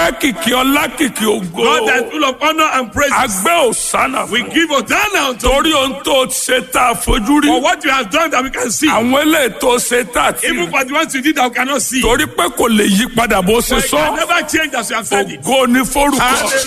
ọpẹ́ kìkì ọlá kìkì ògo God that is full of honor and praise. agbẹ́ òsánà We fún give Hosanna unto you torí ohun tó ṣe tá a fojú rí for what you have done that we can see. àwọn eléyìí tó ṣe tá a ti Even rí for the ones you did that we cannot see. torí pé kò lè yí padà bó ṣe For it can sọ never change as you have said it. ògo ni forúkọ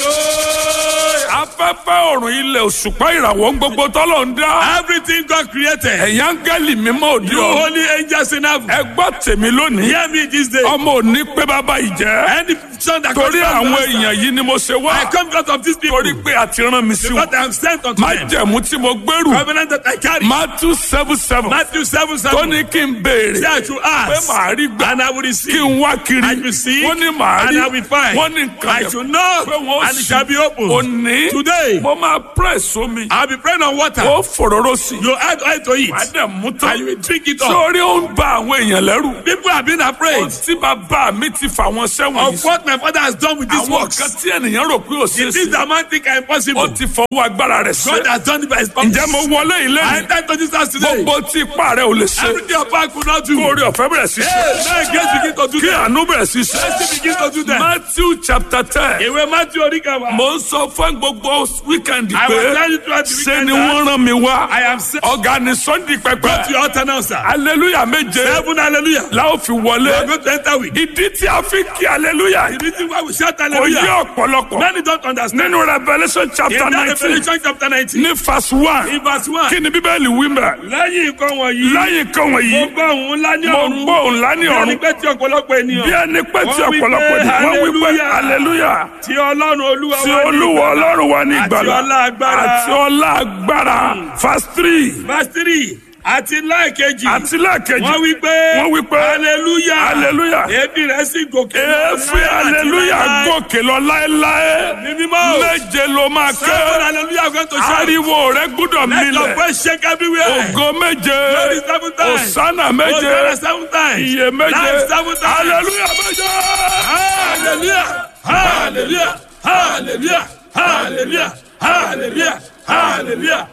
Hallelujah. afẹ́fẹ́ ọ̀run ilẹ̀ òṣùpá ìràwọ̀ ń gbogbo tọ́lọ̀ ń dá Everything God created. ẹ̀yà ń gẹ́lì mímọ́ òdi You ọ̀run holy angels in heaven. ẹ gbọ́ tèmi lónìí Hear me this day. ọmọ òní pé bàbá ìjẹ́ Any son that torí comes from àwọn the master, èèyàn yìí ni mo ṣe wá I come because of these people. torí pé a ti rán mi sí wọn Because I am sent unto má them. jẹ̀mú tí mo gbèrú Covenant that I carry. Matthew seven seven Matthew 7 7. tó ní kí n béèrè Say I should pé ask. màá rí gbà And I will kí receive. n wá kiri I will seek. wọ́n ní màá And rí I will find. wọ́n ní nǹkan I should knock. pé wọ́n And it shall be open. òní Today. mo máa press omi I'll be praying on water. ó fòróró sí i You add oil to it. wàá dẹ̀ mú tán And you will drink it up. sórí ó ń ba àwọn èèyàn lẹ́rù People have been afraid ohun tí bàbá mi ti fà wọ́n sẹ́wọ̀n of yìí what my father has done with these àwọn works. kan tí ènìyàn rò pé ò ṣeé The things ṣe that man think are ó impossible. ti fọwọ́ agbára rẹ̀ God ṣe has done it by his promise. ǹjẹ́ mo wọlé ilé I yìí enter into this house today. gbogbo tí ipá rẹ̀ ò lè ṣe Everything your power could not do. kó orí ọ̀fẹ́ bẹ̀rẹ̀ sí ṣe Hey, now grace begin to do kí that. àánú bẹ̀rẹ̀ sí ṣe Mercy begin to do that. Matthew chapter ten Ìwé Matthew Oríkàwá. mo ń sọ fún gbogbo wíkẹ̀ndì I pé was telling you throughout the ṣe weekend ni that wọ́n rán mi wá I am sent ọ̀gá ni sunday to pẹpẹ your altar now, sir. aleluya méje Seven hallelujah. la ó fi We are wọlé going to enter with. ìdí tí a fi kí aleluya The reason why we shout kò yé hallelujah. ọ̀pọ̀lọpọ̀ Many don't understand. nínú revolution In chapter that nineteen Revelation chapter 19, ní verse one in verse 1, kí ni bíbélì wí mẹ́ lẹ́yìn nǹkan wọ̀nyí, lẹ́yìn kan mo wọ̀nyí gbọ́ òun ńlá ní mo ọ̀run. gbọ́ òun lá ní Bí ẹni ọ̀run pé tí ọ̀pọ̀lọpọ̀ ènìyàn. bí ẹni pé tí Wọ́n wí pé ọ̀pọ̀lọpọ̀ ènìyàn wọ́n wí pé hallelujah. aleluya Tí Ọlọ́run Olúwa tí wá ní olúwa ìgbàlà. ọlọ́run wa ní Àti ìgbàlà ọlá agbára. àti ọlá agbára verse three Verse 3, àti lẹ́ẹ̀kejì. àti lẹ́ẹ̀kejì Wọ́n wí pé. wọ́n wí pé hallelujah. hallelujah Èébì rẹ̀ sì gòkè. lọ èéfín láé àti aleluya láé. gòkè lọ láéláé Ní mímọ́. méje ló máa Seven ké hallelujah going to shout. ariwo rẹ gbúdọ̀ Let your milẹ̀ voice shake everywhere. ògo méje Glory seven times. òsánà méje Hosanna seven times. iye méje Life seven times. aleluya méje. Hallelujah. Hallelujah. Hallelujah. Hallelujah. Hallelujah. Hallelujah.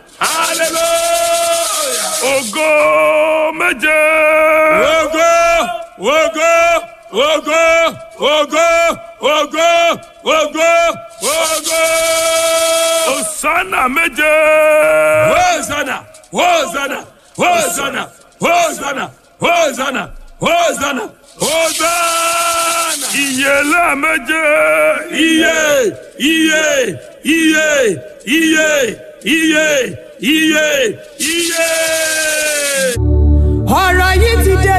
Hallelujah. ògo méje. Ogo, ogo, ogo, ogo, ogo, ogo, ogo. òsánà méje. Hosanna, Hosanna, Hosanna, Hosanna, Hosanna, Hosanna, Hosanna. ìyèlá méje. Iye, iye, iye, iye, iye, iye, iye. ọ̀rọ̀ yìí ti dé